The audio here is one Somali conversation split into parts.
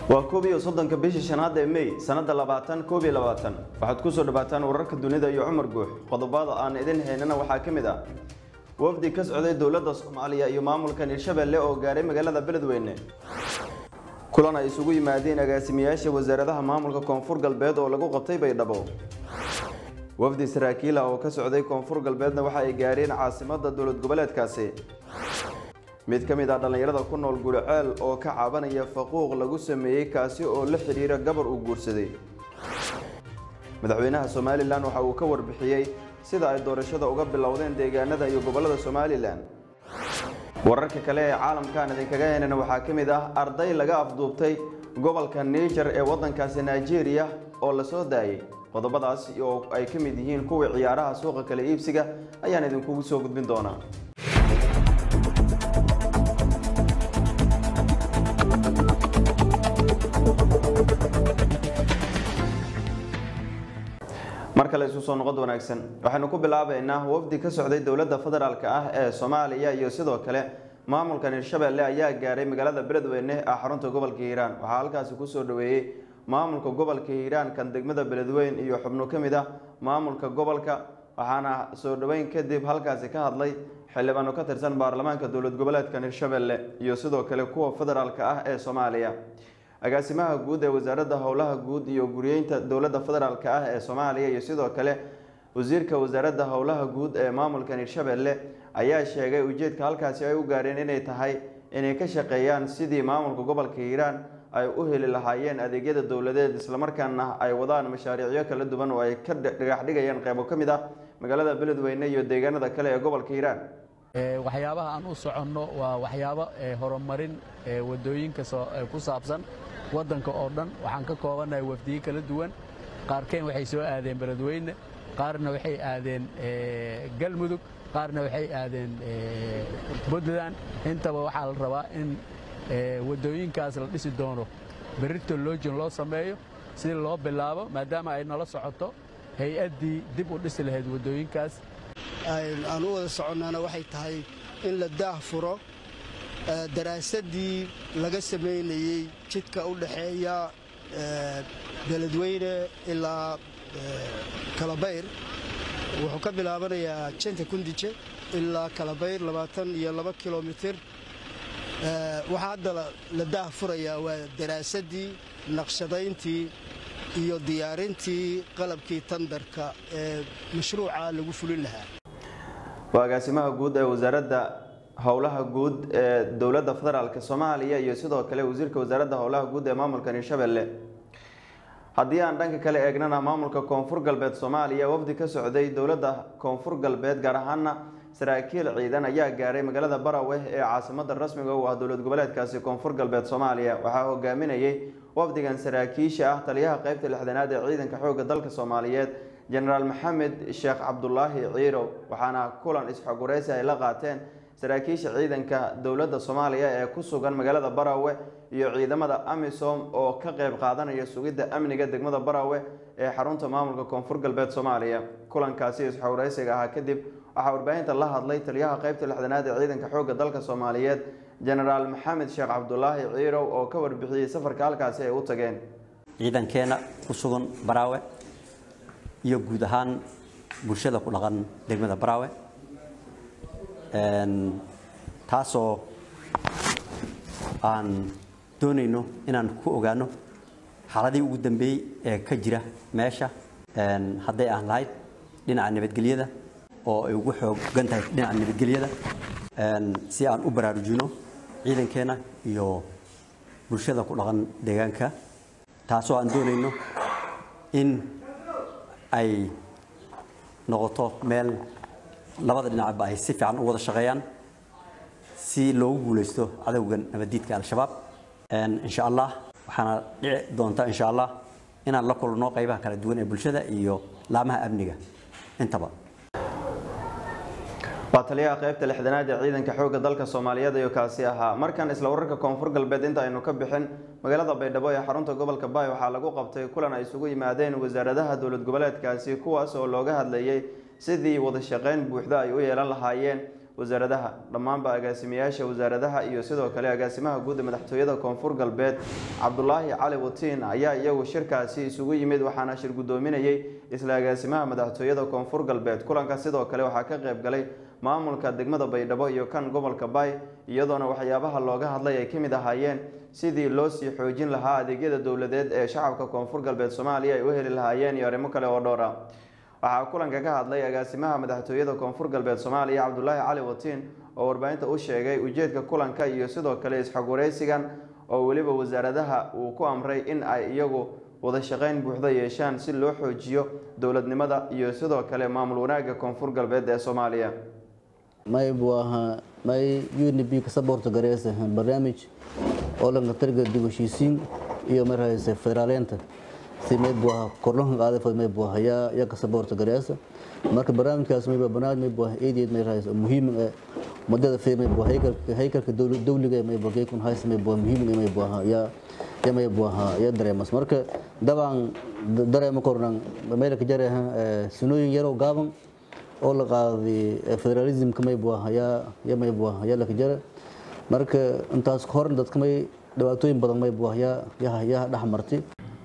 waa koob iyo soddonka bishii shanaad ee mey sanada labaatan koob iyo labaatan waxaad kusoo dhawaataan wararka dunida iyo cumar guux qodobada aan idin haynana waxaa ka mid ah wafdi ka socday dowladda soomaaliya iyo maamulka hirshabelle oo gaaray magaalada beledweyne kulan ay isugu yimaadeen agaasimayaasha wasaaradaha maamulka koonfur galbeed oo lagu qabtay baydhabo wafdi saraakiila oo ka socday koonfur galbeedna waxa ay gaareen caasimada dowlad goboleedkaasi mid ka mid ah dhallinyarada ku nool guriceel oo ka cabanaya faquuq lagu sameeyey kaasi oo la xidhiira gabar uu guursaday madaxweynaha somalilan waxa uu ka warbixiyey sida ay doorashada uga bilowdeen deegaanada iyo gobollada somalilan wararka kale ee caalamkaan idinkaga heynana waxaa ka mid ah arday laga afduubtay gobolka niger ee waddankaasi nigeria oo la soo daayay qodobadaas oo ay ka mid yihiin kuwii ciyaaraha suuqa kale iibsiga ayaan idinkugu soo gudbin doonaa mar kale isu soo noqod wanaagsan waxaynu ku bilaabaynaa wafdi ka socday dowladda federaalk ah ee soomaaliya iyo sidoo kale maamulkan hirshabelle ayaa gaaray magaalada beledweyne ee xarunta gobolka hiiraan waxaa halkaasi kusoo dhaweeyey maamulka gobolka hiiraan kan degmada beledweyn iyo xubno ka mid ah maamulka gobolka waxaana soo dhaweyn kadib halkaasi ka hadlay xildhibaano ka tirsan baarlamaanka dowlad goboleedkan hirshabelle iyo sidoo kale kuwa federaalk ah ee soomaaliya agaasimaha guud ee wasaaradda howlaha guud iyo guriyeynta dowladda federaalk ah ee soomaaliya iyo sidoo kale wasiirka wasaaradda howlaha guud ee maamulkan hirshabelle ayaa sheegay ujeedka halkaasi ay u gaareen inay tahay inay ka shaqeeyaan sidii maamulka gobolka hiiraan ay u heli lahaayeen adeegyada dowladeed islamarkaana ay wadaan mashaariicyo kala duwan oo ay ka dhagax dhigayaan qeybo ka mid ah magaalada beledweyne iyo deegaanada kale ee gobolka hiiraan waxyaabaha aan u soconno waa waxyaabo horumarin wadooyinka ku saabsan waddanka oo dhan waxaan ka koobannahay wafdiye kala duwan qaarkeen waxay soo aadeen beledweyne qaarna waxay aadeen galmudug qaarna waxay aadeen puntland intaba waxaa la rabaa in wadooyinkaas la dhisi doono berrito loojin loo sameeyo si loo bilaabo maadaama ay nala socoto hay-addii dib u dhisi lahayd wadooyinkaas aan u wada soconnaana waxay tahay in la daah furo daraasaddii laga samaynayey jidka u dhaxeeya beledweyne ilaa kalabayr wuxuu ka bilaabanayaa janta kundije ilaa kalabayr labaatan iyo laba kilomitir waxaa hadda la daah furayaa waa daraasaddii naqshadayntii iyo diyaarintii qalabkii tandarka ee mashruuca lagu fulin lahaa waa agaasimaha guud ee wasaaradda howlaha guud ee dowladda federaalk soomaaliya iyo sidoo kale wasiirka wasaaradda howlaha guud ee maamulkan hirshabelle haddii aan dhanka kale eegnana maamulka koonfur galbeed soomaaliya wafdi ka socday dowladda koonfur galbeed gaar ahaana saraakiil ciidan ayaa gaaray magaalada barawe ee caasimada rasmiga u ah dowlad goboleedkaasi koonfur galbeed soomaaliya waxaa hogaaminayay wafdigan saraakiisha ah taliyaha qeybta lixdanaad ee ciidanka xoogga dalka soomaaliyeed jenaraal maxamed sheekh cabdulaahi ciirow waxaana kulan isxogureysi ay la qaateen saraakiisha ciidanka dowladda soomaaliya ee ku sugan magaalada barawe iyo ciidamada amisom oo ka qeyb qaadanaya sugidda amniga degmada barawe ee xarunta maamulka koonfur galbeed soomaaliya kulankaasi isxogureysiga ahaa kadib waxaa warbaahinta la hadlay taliyaha qeybta lixdanaad ee ciidanka xoogga dalka soomaaliyeed jenaraal maxamed sheekh cabdulaahi ciirow oo ka warbixiyey safarka halkaasi ay u tageen ciidankeena ku sugan baraawe iyo guud ahaan bulshada ku dhaqan degmada baraawe taasoo aan doonayno inaan ku ogaano xaaladii ugu dambeeyey ee ka jira meesha hadday aan lahayd dhinaca nabadgelyada oo ay ugu xoogan tahay dhinaca nabadgelyada si aan u baraarujino ciidankeena iyo bulshada ku dhaqan deegaanka taasoo aan doonayno in ay noqoto meel labada dhinacba ay si fiican u wada shaqeeyaan si loogu guulaysto cadowgan nabadiidka al-shabaab insha allah waxaana dhici doonta insha allah inaan la kulno qaybaha kala duwan ee bulshada iyo laamaha amniga intaba waa taliyaha qeybta lixdanaad ee ciidanka xoogga dalka soomaaliyeed ayuu kaasi ahaa markan isla wararka koonfur galbeed inta aynu ka bixin magaalada baydhabo ee xarunta gobolka baay waxaa lagu qabtay kulan ay isugu yimaadeen wasaaradaha dowlad goboleedkaasi kuwaas oo looga hadlayay sidii wada shaqeyn buuxda ay u yeelan lahaayeen wasaaradaha dhammaanba agaasimayaasha wasaaradaha iyo sidoo kale agaasimaha guud ee madaxtooyada koonfur galbeed cabdulaahi cali watiin ayaa iyagu shirkaasi isugu yimid waxaana shir guddoominayay isla agaasimaha madaxtooyada koonfur galbeed kulanka sidoo kale waxaa ka qayb galay maamulka degmada baydhabo iyo kan gobolka baay iyadoona waxyaabaha looga hadlay ay ka mid ahaayeen sidii loo sii xoojin lahaa adeegyada dowladeed ee shacabka koonfur galbeed soomaaliya ay u heli lahaayeen iyo arrimo kale oo dhowr ah waxaa kulanka ka hadlay agaasimaha madaxtooyada koonfur galbeed soomaaliya cabdulaahi cali watiin oo warbaahinta u sheegay ujeedka kulanka iyo sidoo kale isxog wareysigan oo weliba wasaaradaha uu ku amray in ay iyagu wada shaqeyn buuxda yeeshaan si loo xoojiyo dowladnimada iyo sidoo kale maamul wanaagga koonfur galbeed ee soomaaliya may buu ahaa may unb ka saboorta gareysa barnaamij oo lanka targa dib u heshiisiin iyo mar hayse federaaleenta si may buu ahaa kordhanka qaadafad may buu ahaa yaa yaa ka saboorta gareysa marka barnaamijkaas may baa barnaamij may buu ahaa eedeed may hayse muhiim ee madada fee may buu ahaa haykalka haykalka dawliga may buu geekun hayse may buu muhiim may buu ahaa yaa yaa may buu ahaa yaa dareemas marka dabaan dareema kornan meel ka jareeha sunooyin yaroo gaaban oo la qaaday federalismka may buu ahaa yaa yaa may buu ahaa yaa la ka jara marka intaas ka hor dadka may dhibaatooyin badan may buu ahaa yaa yaa yaa dhex martay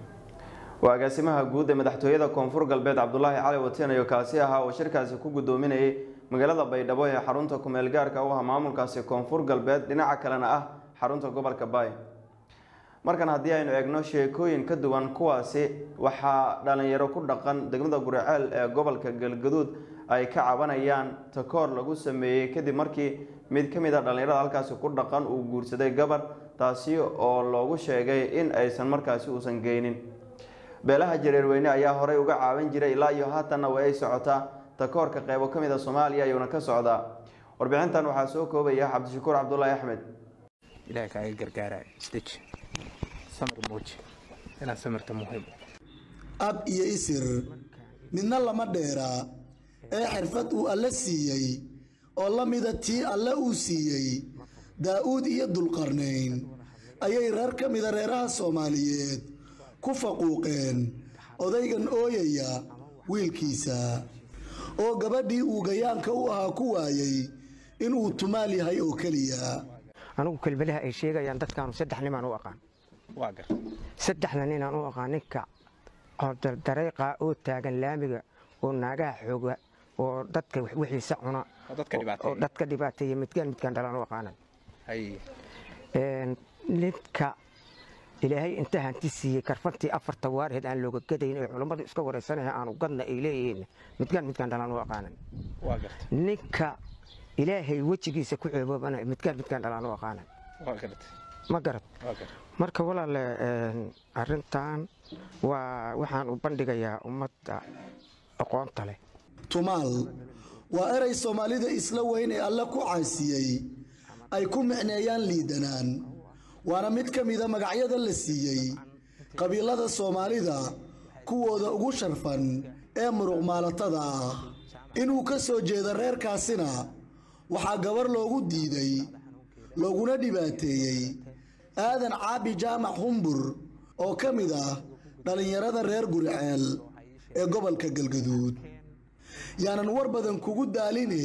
waa agaasimaha guud ee madaxtooyada koonfur galbeed cabdulaahi cali watiin ayo kaasi ahaa oo shirkaasi ku guddoominayay magaalada baydhabo ee xarunta kumeel gaarka u ah maamulkaasi koonfur galbeed dhinaca kalena ah xarunta gobolka baay markan haddii aynu eegno sheekooyin ka duwan kuwaasi waxaa dhalinyaro ku dhaqan degmada guriceel ee gobolka galgaduud ay ka cabanayaan takoor lagu sameeyey kadib markii mid ka mid a dhallinyarada halkaasi ku dhaqan uu guursaday gabar taasi oo loogu sheegay in aysan markaasi uusan geynin beelaha jareerweyne ayaa horey uga caawin jiray ilaa iyo haatanna way ay socotaa takoorka qeybo ka mid a soomaaliya ayuuna ka socdaa warbixintan waxaa soo koobaya cabdishakuur cabdulaahi axmed ilaah kaaga gargaaraya isdeji samir muuji inaad samirta muhiim ab iyo isir midna lama dheeraa ee xirfad uu alle siiyey oo la mida tii alle uu siiyey daa'uud iyo dulqarnayn ayay reer ka mida reeraha soomaaliyeed ku faquuqeen odaygan ooyaya wiilkiisa oo gabadhii uu gayaanka u ahaa ku waayey inuu tumaal yahay oo keliya anugu kelmadaha ay sheegayaan dadkaanu saddex nimaan u aqaan waa gar saddexda ninaan u aqaan ninka dareeqa oo taagan laamiga oo naagaha xooga oo dadka wixiisa cuna oo dadka dhibaateeya. oo dadka dhibaateeya midkaan midkaan dhalaan u aqaanan hay Een, ninka ilaahay inta hanti siiyey karfantii afarta waarheed aan looga gadayn ee culammadu iska wareysanaha aanu gadna ay leeyihiin midkaan midkaan dhalaan u aqaanan waa garta ninka ilaahay wejigiisa ku ceeboobana midkaan midkaan dhalaan u aqaanan waa garta ma garad waa garta marka walaale een, arrintan waa waxaan u bandhigayaa ummadda aqoonta leh tumaal waa eray soomaalida isla weyn ee alle ku caasiyey ay ku micneeyaan liidanaan waana mid ka mida magacyada la siiyey qabiilada soomaalida kuwooda ugu sharfan ee muruqmaalatada ah inuu ka soo jeedo reerkaasina waxaa gabar loogu diiday looguna dhibaateeyey aadan caabi jaamac humbur oo ka mid ah dhallinyarada reer guriceel ee gobolka galgaduud yaanan war badan kugu daaline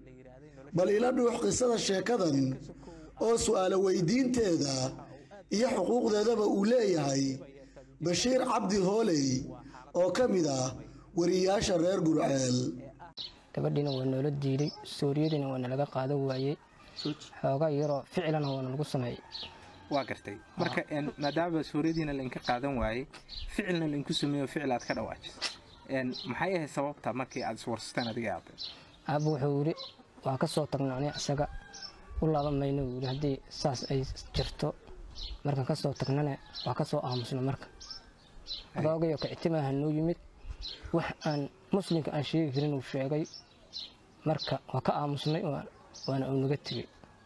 bal ila dhuux qisada sheekadan oo su'aalo weydiinteeda iyo xuquuqdeedaba uu leeyahay bashiir cabdi hooley oo ka mid ah wariyaasha reer gurceel gabadhiina waa noola diiday sooriyadiina waa nalaga qaadan waayey xoogaa yaroo ficilana waa nalagu sameeyey waa gartay marka een, maadaama suuradiina lainka qaadan waayey ficilna lainku sameeyo ficil aad ka dhawaajis Een, maxay ahayd sababta markii aad iswarsateen adiga aabe aabba wuxuu yidhi waa ka soo tagnay ani isaga u laaban mayno buu yidhi haddii saas ay jirto markaan ka soo tagnane waa ka soo aamusna marka adoogayo kictimaaha noo yimid wax aan muslimka aan sheegi karin uu sheegay marka waa ka aamusnay waa- waana uu naga tegey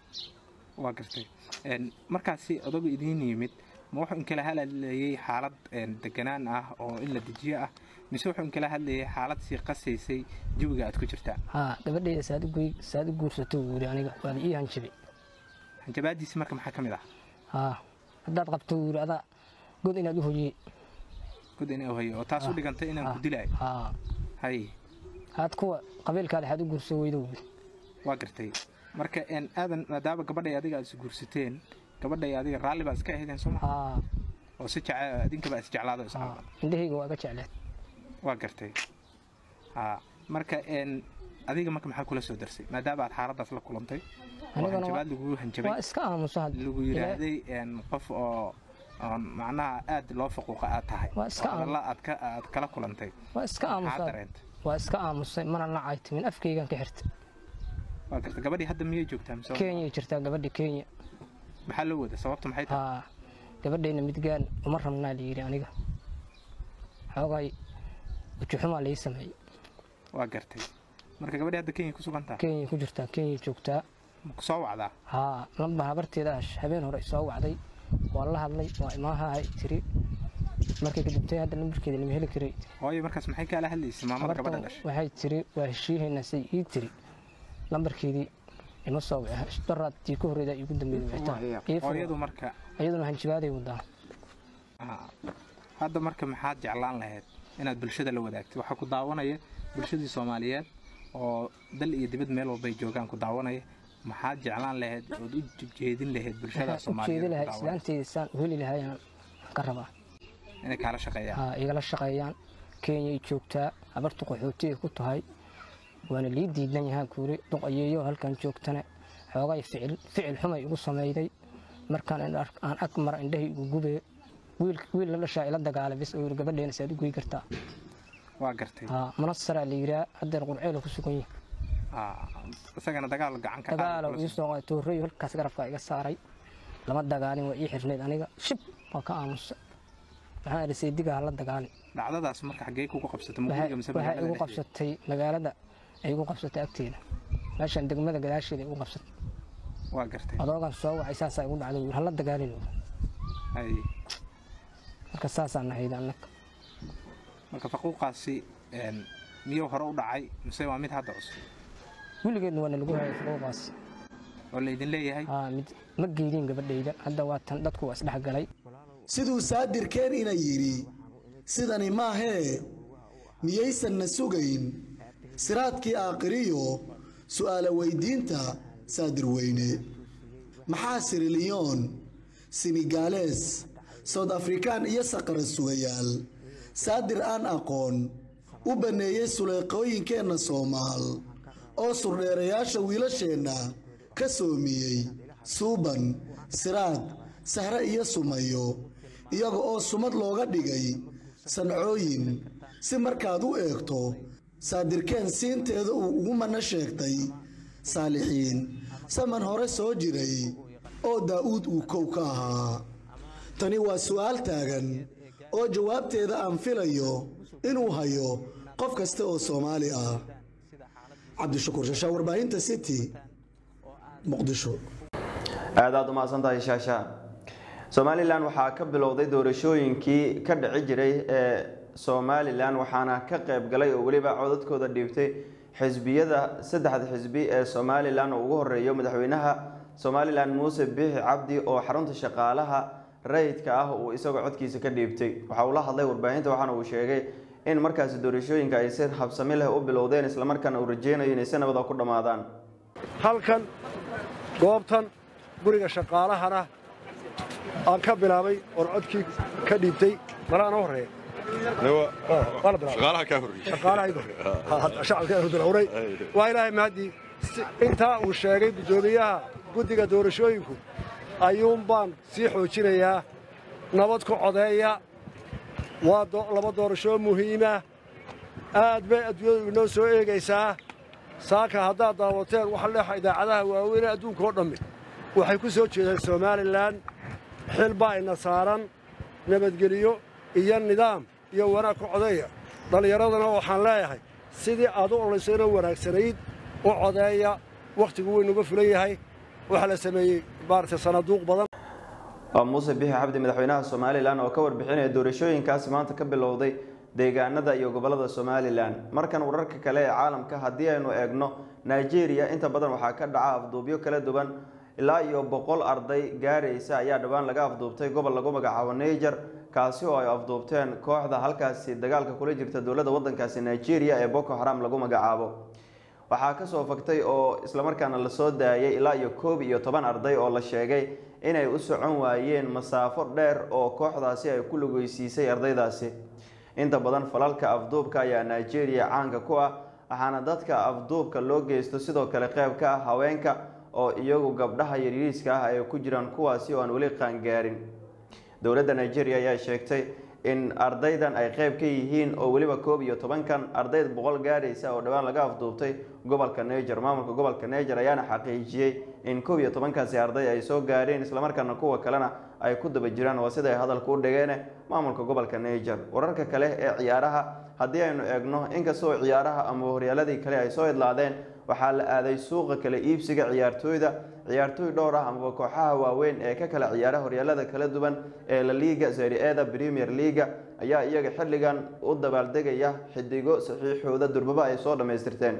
waa gartay Een, markaasi odagu idiin yimid ma wuxuu inkala hadlayay xaalad een, deganaan ah oo in la dejiyo ah mise wuxuu inkala hadlayay xaalad sii qasaysay jawiga aad ku jirtaan haa gabadhayda saad u goy- saad u guursato buu yidhi aniga waad ii hanjabay hanjabaadiisi marka maxaa ka mid ah haa haddaad qabto buu yidhi adaa god inaad u hoyey gud inuu hayo oo taas u dhigantay inaan ku dilaayo haa hay aad kuwa qabiilkaada waxaad u guursan weydo buu yidhi waa gartay marka een, aadan maadaama gabadhay adiga aad is guursateen gabadhay adiga raalli baa iska ahaydeen sooma haa oo si jece idinkaba is jeclaado is haa indhahayga waa iga jecleed waa gartay haa marka een, adiga marka maxaa kula soo darsay maadaama aad xaaladaas la kulantay oo Anigana waa- hanjabaad lagugu hanjabay waa iska aamuso had lagu yidhaahday een, qof oo oon macnaha aad loo faquuqa aad tahay Waa iska oo hadalla aad ka aad kala kulantay waa iska maxaa aamuso dareentay waa iska aamusay mana nacay timin afkaygan ka xirtay waa gartay gabadhii hadda miyay joogtaa mise kenya jirtaa gabadha kenya maxaa loo wada sababta maxay tahay haa gabadhayna midgaan uma rabnaa layidhi aniga xoogay ujuxumaa lai sameeyey waa gartay marka gabadhii hadda kenya ku sugan tahay kenya ku jirtaa kenya joogtaa ma ku soo wacdaa haa lamba habarteeda ah habeen hore soo wacday waa la hadlay waa imaahahay tiri markay kadibtay hadda lambarkeeda lama heli karay hooyo markaas maxay kaala hadlaysay maamada gabadha habartan dhashay waxay tiri waa heshiihaynaa say ii tiri lambarkeedii ima soo wici daraadtii ka horreeda igu dambeeyay wicitaan Ii furo. hooyadu marka iyaduna hanjibaaday wadaa ah, hadda marka maxaad jeclaan lahayd inaad bulshada la wadaagtid waxaa ku daawanaya bulshadii soomaaliyeed oo dal iyo dibad meel walbay joogaan ku daawanaya maxaad jeclaan lahayd ood u jeedin lahayd bulshada waxaan u jeedi soomaaliyeed lahaa ku daawanaya? islaanteyda saan u heli lahayaan ka rabaa inay kaala shaqeeyaan haa igala shaqeeyaan kenyay joogtaa habartu qaxootiga ku tahay waana lii diidan yahaa kuuri duqayeeyo halkan joogtana xoogay ficil ficil xumay igu samayday markaan in ark- aan ag mara indhahay igu gubee wiil wiil la dhashaa ila dagaalay bis oo yiri gabadheena saad u goy kartaa waa gartay haa munasaraa la yiraa haddeer qurceelo ku sugan yahay Ah, isagana dagaal gacan ka qaadi dagaalo kula ii soo- soo qaaday toorreeyo halkaas garabka iga saaray lama dagaalin waa ii xirnayd aniga shib waa ka aamusa waxaan idhi saydiga hala dagaalin dhacdadaas marka xaggee kugu qabsatay waxay muqdisho mise waxay magaalada igu dhexdeeda? qabsatay magaalada ay igu qabsatay agteeda meeshan degmada gadaasheeda igu qabsatay waa gartay adoogan soo wacay saasaa igu dhacday hala dagaalin Ay, marka saasaa nahayd annaga marka faquuqaasi een, miyuu hore u dhacay mise waa mid hadda cusub weligeedna waana lagu hayay fuquuqaas oo laydin leeyahay haa mid ma geydin gabadhayda hadda waa tan dadku waa isdhex galay siduu saadirkeen ina yidhi sidani maahee miyaysanna sugayn siraadkii aakhiriyo su'aala weydiinta saadir weyne maxaa siriliyoon sinigaalees south afrikaan iyo saqara sugayaal saadir aan aqoon u banneeyey suleeqooyinkeenna soomaal oo surdheerayaasha wiilasheenna ka soomiyey suuban siraad sahre iyo sumayo iyaga oo sumad looga dhigay sancooyin si markaad u eegto saadirkeen siinteeda uu ugu mana sheegtay saalixiin saman hore soo jiray oo daa'uud uu kow ka ahaa tani waa su'aal taagan oo jawaabteeda aan filayo inuu hayo qof kasta oo soomaali ah cabdishakuur shashaa warbaahinta city muqdisho aad aad u mahadsan tahay shaasha somalilan waxaa ka bilowday doorashooyinkii ka dhici jiray ee somalilan waxaana ka qayb galay oo weliba codadkooda dhiibtay xisbiyada saddexda xisbi ee somalilan oo ugu horeeyo madaxweynaha somalilan muuse biixi cabdi oo xarunta shaqaalaha rayidka ah uu isagoo codkiisa ka dhiibtay waxa uu la hadlay warbaahinta waxaana uu sheegay in markaasi doorashooyinka ay si habsami leh u bilowdeen islamarkaana uu rajeynayo inay si nabada ku dhammaadaan halkan goobtan guriga shaqaalahana aan ka bilaabay oon codkii ka dhiibtay malaana horreeya shaqaalaha kaa horreeyey shaqaalaha igu horreeya shacabka hurdulawray waa ilaahay mahadii intaa uu sheegay guddoomiyaha guddiga doorashooyinku ayuun baan sii xoojinayaa nabad ku codeeya waa laba doorashoo muhiima aad bay adduunyadu inoo soo eegaysaa saaka haddaad daawateen waxa leexa idaacadaha waaweyn ee adduunka oo dhammi waxay ku soo jeedaan somalilan xil baa ina saaran nabadgeliyo iyo nidaam iyo wanaag ku codeeya dhallinyaradana waxaan leeyahay sidii aad u olaysayno wanaagsanayd u codeeya wakhtigu weynuga fulan yahay waxaa la sameeyey maaragtay sanaduuq badan waa muuse bixi xabdi madaxweynaha somalilan oo ka warbixinaya doorashooyinkaasi maanta ka bilowday deegaanada iyo gobolada somalilan markan wararka kale ee caalamka haddii aynu eegno nigeria inta badan waxaa ka dhaca afduubyo kala duwan ilaa iyo boqol arday gaaraysa ayaa dhowaan laga afduubtay gobol lagu magacaabo niger kaasi oo ay afduubteen kooxda halkaasi dagaalka kula jirta dowladda wadankaasi nigeria ee boko haram lagu magacaabo waxaa kasoo fagtay oo islamarkaana lasoo daayay ilaa iyo koob iyo toban arday oo la sheegay inay u socon waayeen masaafo dheer oo kooxdaasi ay ku lugeysiisay ardaydaasi inta badan falalka afduubka ayaa nigeria caanka ku ah waxaana dadka afduubka loo geysto sidoo kale qeyb ka ah haweenka oo iyagu gabdhaha yaryariiska ah ay ku jiraan kuwaasi oo aan weli qaangaarin dowladda nigeria ayaa sheegtay in ardaydan ay qeyb ka yihiin oo weliba koob iyo tobankan ardayd boqol gaadhaysa oo dhowaan laga afduubtay gobolka neger maamulka gobolka neger ayaana xaqiijiyey in koob iyo tobankaasi arday ay soo gaadheen islamarkaana kuwa kalena ay ku daba jiraan waa sida ay hadalka u dhigeen maamulka gobolka neger wararka kale ee ciyaaraha haddii aynu eegno inkastoo ciyaaraha ama horyaaladii kale ay soo idlaadeen waxaa la aaday suuqa kala iibsiga ciyaartooyda ciyaartooy dhowr ah amaba kooxaha waaweyn ee ka kala ciyaara horyaalada kala duwan ee la liiga serie-eda premier leaga ayaa iyaga xilligan u dabaaldegaya xidigo saxiixooda durbaba ay soo dhammaystirteen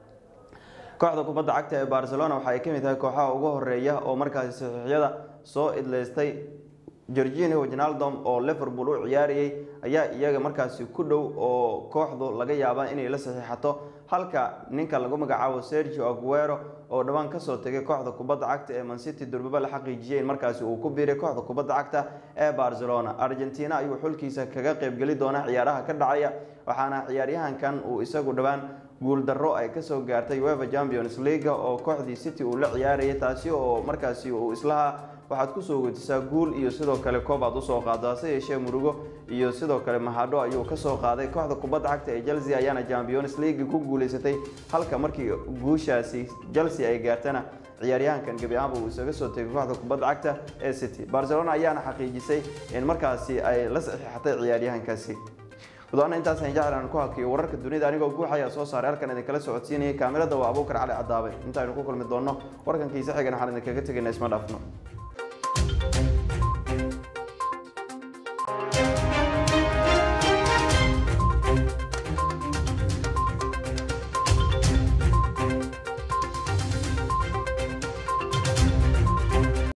kooxda kubadda cagta ee barcelona waxa ay ka mid tahay kooxaha ugu horeeya oo markaasi saxiixyada soo idleystay gorginio wijnaldom oo liverpool u ciyaarayay ayaa iyaga markaasi ku dhow oo kooxdu laga yaaba inay la saxiixato halka ninka lagu magacaabo sergio aguero oo dhowaan kasoo tegay kooxda kubadda cagta ee mancity durbaba la xaqiijiyay in markaasi uu ku biiray kooxda kubadda cagta ee barcelona argentina ayuu xulkiisa kaga qeybgeli doona ciyaaraha ka dhacaya waxaana ciyaaryahankan uu isagu dhowaan guuldarro ay kasoo gaartay uefa champions league oo kooxdii city uu la ciyaarayay taasi oo markaasi uu islahaa waxaad kusoo wetisaa guul iyo sidoo kale koob aad usoo qaado hase yeeshee murugo iyo sidoo kale mahadho ayuu kasoo qaaday kooxda kubadda cagta ee chelsea ayaana champions league ku guuleysatay halka markii guushaasi chelsea ay gaartana ciyaaryahankan gebi ahaanba uu isaga soo tegay kooxda kubadda cagta ee city barcelona ayaana xaqiijisay in markaasi ay la saxiixatay ciyaaryahankaasi gudoana intaasaan jeclaan ku hakiyo wararka dunida anigoo guux ayaa soo saaray halkan idinkala socodsiinayay kaamirada waa abuukar cali cadaabe intaaynu ku kulmi doonno warkankiisa xigan waxaan idinkaga tegayna isma dhaafno